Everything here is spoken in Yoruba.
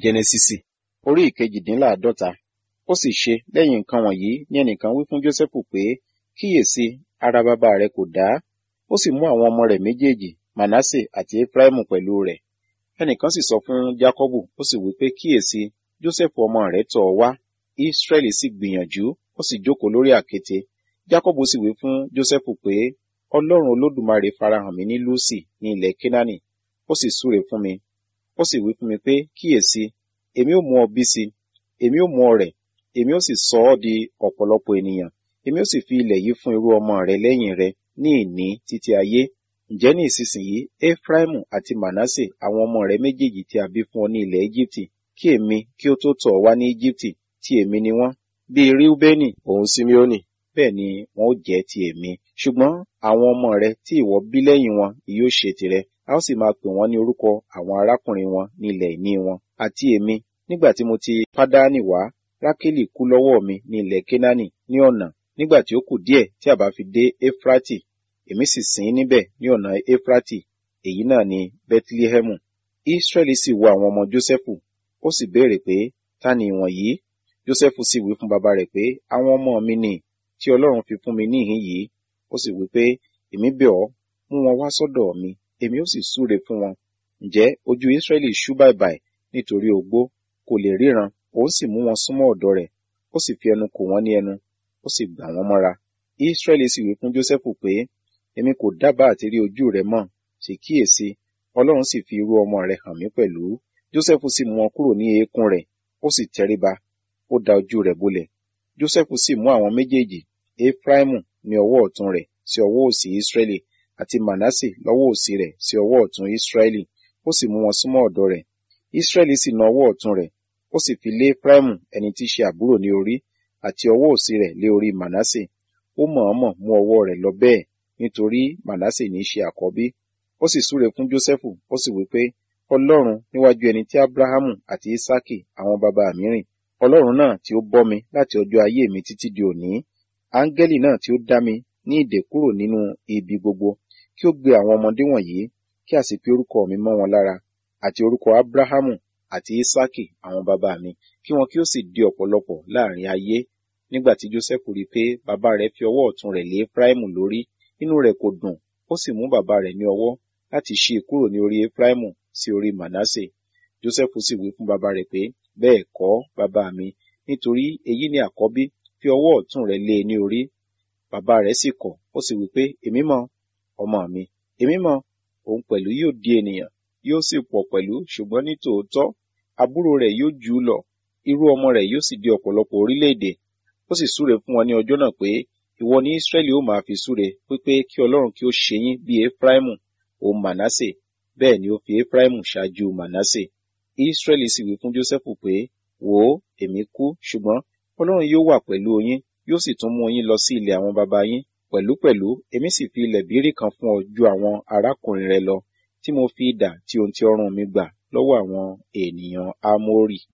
jẹnẹsísì orí ìkejìdínláàádọ́ta ó sì ṣe lẹ́yìn nǹkan wọ̀nyí ní ẹnìkan wí fún jósẹ́fù pé kíyèsí ara bàbá rẹ kò dá ó sì mú àwọn ọmọ rẹ̀ méjèèjì manasse àti efraimu pẹ̀lú rẹ̀ ẹnìkan sì sọ fún jákọ́bù ó sì wí pé kíyèsí jósẹ́fù ọmọ rẹ̀ tọ̀ ọ́ wá israẹli sì gbìyànjú ó sì jókòó lórí àkéte jákọ́bù sì wí fún jósẹ́fù pé ọlọ́run olódùmarè farahàn mí ní lúsì ní ilẹ̀ kénáánì ó sì súre fún mi ó sì wí fún mi pé kíyèsí èmi ó mú ọ bí si èmi ó mú ọ rẹ̀ èmi ó sì sọ ọ́ di ọ̀pọ̀lọpọ̀ ènìyàn èmi ó sì fi ilẹ̀ yìí fún irú ọmọ rẹ lẹ́yìn rẹ ní ìní títí ayé ǹjẹ́ ní ìsinsìnyí efraimu àti manasse àwọn ọmọ rẹ méjèèjì tí a bí fún ọ ní ilẹ̀ egypti kí èmi kí ó tó tọ̀ ọ́ wá ní egypti tí èmi ni wọ́n bíi reubeni òun simeoni bẹ́ẹ̀ ni wọn ó jẹ́ ti èmi ṣùgbọ́n àwọn ọmọ rẹ tí ìwọ bí lẹ́yìn wọn yóò ṣe tìrẹ a ó sì máa pè wọ́n ní orúkọ àwọn arákùnrin wọn ní ilẹ̀ ìní wọn àti èmi nígbà tí mo ti pádánì wá rákélì kú lọ́wọ́ mi ní ilẹ̀ kénáánì ní ọ̀nà nígbà tí ó kù díẹ̀ tí a bá fi dé éfrátì èmi sì sìn ín níbẹ̀ ní ọ̀nà éfrátì èyí náà ni bethlehemu israẹli sì wo àwọn ọmọ jósẹ́fù ó sì béèrè pé ta ni ìwọ̀nyí jósẹ́fù sì wí fún bàbá rẹ̀ pé àwọn ọmọ mi ni tí ọlọ́run fi fún mi níhìn yìí ó sì wí pé èmi bẹ̀ ọ́ mú wọn wá sọ́dọ̀ mi èmi ó sì súre fún wọn ǹjẹ́ ojú israẹli ṣú bàìbàì nítorí ogbó kò lè ríran òun sì mú wọn súnmọ́ ọ̀dọ̀ rẹ̀ ó sì fi ẹnu kò wọ́n ní ẹnu ó sì gbà wọ́n mọ́ra israẹli sì wí fún jósẹ́fù pé èmi kò dábàá àti rí ojú rẹ mọ́ sì kíyèsí ọlọ́run sì fi irú ọmọ rẹ̀ hàn mí pẹ̀lú jósẹ́fù sì mú wọn kúrò ní eékún rẹ̀ ó sì tẹríba ó da ojú rẹ̀ bolẹ̀ jósẹ́fù sì mú àwọn méjèèjì efraimu ní ọwọ́ ọ̀tún rẹ̀ sí ọwọ́ òsì israẹli àti manasse lọ́wọ́ òsì rẹ̀ sí ọwọ́ ọ̀tún israẹli ó sì mú wọn súnmọ́ ọ̀dọ̀ rẹ̀ israẹli sì na ọwọ́ ọ̀tún rẹ̀ ó sì fi lé efraimu ẹni tí í ṣe àbúrò ní orí àti ọwọ́ òsì rẹ̀ lé orí manasse ó mọ̀ọ́mọ̀ mú ọwọ́ rẹ̀ lọ bẹ́ẹ̀ nítorí manasse ní í ṣe àkọ́bí ó sì súre fún jósẹ́fù ó sì wí pé ọlọ́run níwájú ẹni tí abrahamu àti isaki àwọn baba mi rìn ọlọ́run náà tí ó bọ́ mi láti ọjọ́ ayé mi títí di òní áńgẹ́lì náà tí ó dá mi ní ìdè kúrò nínú ibi gbogbo kí ó gbé àwọn ọmọdé wọ̀nyí kí a sì fi orúkọ mi mọ́ wọn lára àti orúkọ abrahamu àti isaki àwọn baba mi kí wọn kí ó sì di ọ̀pọ̀lọpọ̀ láàrin ayé nígbà tí joseph rí i pé bàbá rẹ̀ fi ọwọ́ ọ̀tún rẹ̀ lé efraimu lórí inú rẹ̀ kò dùn ó sì mú bàbá rẹ̀ ní ọwọ́ láti ṣí i kúrò ní orí efraimu sí orí manasse joseph sì wí fún bàbá rẹ̀ pé bẹ́ẹ̀ kọ́ bàbá mi nítorí èyí ni àkọ́bí fi ọwọ́ ọ̀tún rẹ̀ lé e ní orí bàbá rẹ̀ sì kọ̀ ó sì wí pé èmi mọ̀ ọmọ mi èmi mọ̀ òun pẹ̀lú yóò di ènìyàn yóò sì pọ̀ pẹ̀lú ṣùgbọ́n ní tòótọ́ àbúrò rẹ̀ yóò jù ú lọ irú ọmọ rẹ̀ yóò sì di ọ̀pọ̀lọpọ̀ orílẹ̀-èdè ó sì súre fún wọn ní ọjọ́ náà pé ìwọ ní Ísírẹ́lì ó máa fi súre pípé kí Ọlọ́run kí ó ṣe yín bí Efraimu òun Manasse bẹ́ẹ̀ ni ó fi Efraimu ṣáájú Manasse Ísírẹ́lì sì wí fún Jósẹ́fù pé wò ó èmi kú ṣùgbọ́n Ọlọ́run yóò wà pẹ̀lú yín yóò sì tún mú yín lọ sí ilẹ̀ àwọn baba yín pẹ̀lúpẹ̀lú èmi sì fi ilẹ̀ bírí kan fún ọ ju àwọn arákùnrin rẹ lọ tí mo fi idà tí ohun tí ọrùn mi gbà lọ́wọ́ àwọn ènìyàn Ámórì